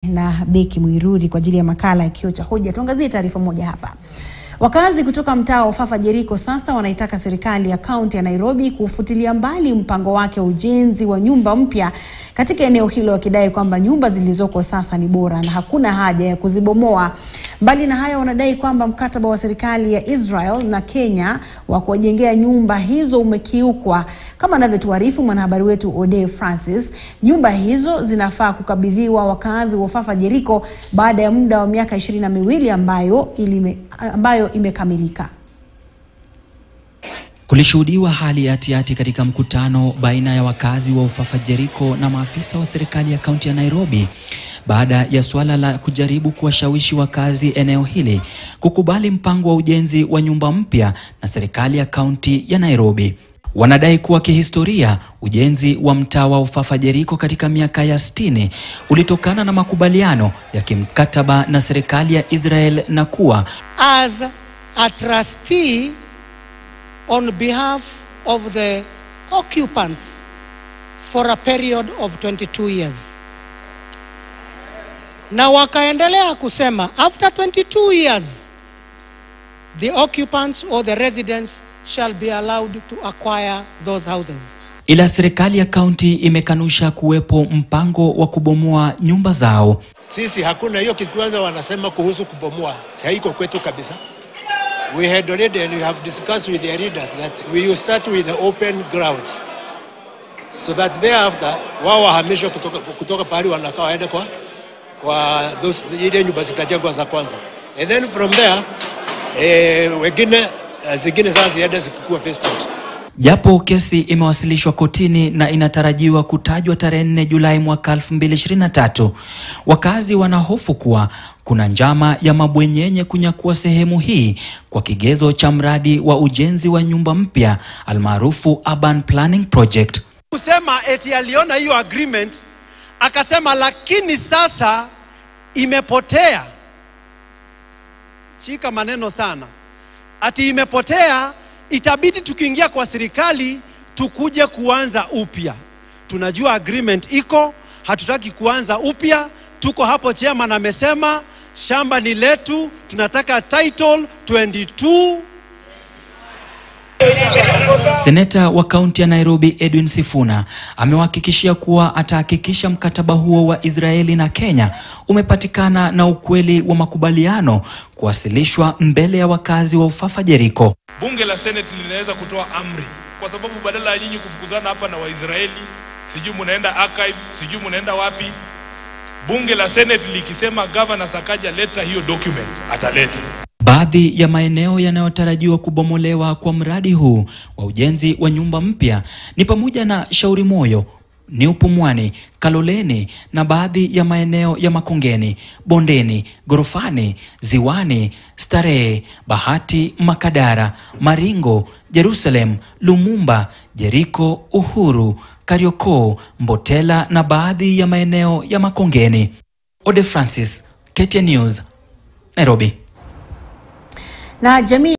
na Beki Mwiruri kwa ajili ya makala ya Kio cha Hoja. Tuangazie taarifa moja hapa. Wakazi kutoka mtaa wa Ufafa Jeriko sasa wanaitaka serikali ya kaunti ya Nairobi kufutilia mbali mpango wake wa ujenzi wa nyumba mpya katika eneo hilo, wakidai kwamba nyumba zilizoko sasa ni bora na hakuna haja ya kuzibomoa. Mbali na hayo, wanadai kwamba mkataba wa serikali ya Israel na Kenya wa kuwajengea nyumba hizo umekiukwa. Kama anavyotuarifu mwanahabari wetu Ode Francis, nyumba hizo zinafaa kukabidhiwa wakazi wa Ufafa Jeriko baada ya muda wa miaka ishirini na miwili ambayo ilime, ambayo imekamilika. Kulishuhudiwa hali ya hatihati katika mkutano baina ya wakazi wa Ufafa Jeriko na maafisa wa serikali ya kaunti ya Nairobi baada ya suala la kujaribu kuwashawishi wakazi eneo hili kukubali mpango wa ujenzi wa nyumba mpya na serikali ya kaunti ya Nairobi. Wanadai kuwa kihistoria ujenzi wa mtaa wa Ufafa Jeriko katika miaka ya sitini ulitokana na makubaliano ya kimkataba na serikali ya Israel na kuwa as a trustee on behalf of the occupants for a period of 22 years. Na wakaendelea kusema after 22 years the occupants or the residents shall be allowed to acquire those houses. ila serikali ya kaunti imekanusha kuwepo mpango wa kubomoa nyumba zao. Sisi hakuna hiyo kitu. Kwanza wanasema kuhusu kubomoa, haiko kwetu kabisa. We had already and we have discussed with the leaders that we will start with the open grounds so that thereafter wao wahamishwe kutoka, kutoka pahali wanakaa waende kwa, kwa those, ile nyumba zitajengwa za kwanza and then from there eh, wengine eh, zingine sasa ziende zikikuwa phased out. Japo kesi imewasilishwa kotini na inatarajiwa kutajwa tarehe 4 Julai mwaka 2023, wakazi wanahofu kuwa kuna njama ya mabwenyenye kunyakua sehemu hii kwa kigezo cha mradi wa ujenzi wa nyumba mpya almaarufu Urban Planning Project. kusema eti aliona hiyo agreement akasema, lakini sasa imepotea. Shika maneno sana, ati imepotea, itabidi tukiingia kwa serikali tukuje kuanza upya. Tunajua agreement iko, hatutaki kuanza upya. Tuko hapo, chairman amesema shamba ni letu, tunataka title 22 Seneta wa kaunti ya Nairobi Edwin Sifuna amewahakikishia kuwa atahakikisha mkataba huo wa Israeli na Kenya umepatikana na ukweli wa makubaliano kuwasilishwa mbele ya wakazi wa Ufafa Jeriko. Bunge la Senate linaweza kutoa amri, kwa sababu badala ya nyinyi kufukuzana hapa na Waisraeli, sijui munaenda archives, sijui munaenda wapi, bunge la Senate likisema governor Sakaja leta hiyo document, ataleta. Baadhi ya maeneo yanayotarajiwa kubomolewa kwa mradi huu wa ujenzi wa nyumba mpya ni pamoja na Shauri Moyo, New Pumwani, Kaloleni na baadhi ya maeneo ya Makongeni, Bondeni, Gorofani, Ziwani, Starehe, Bahati, Makadara, Maringo, Jerusalem, Lumumba, Jeriko, Uhuru, Kariokoo, Mbotela na baadhi ya maeneo ya Makongeni. Ode Francis, KTN News, Nairobi. Na jamii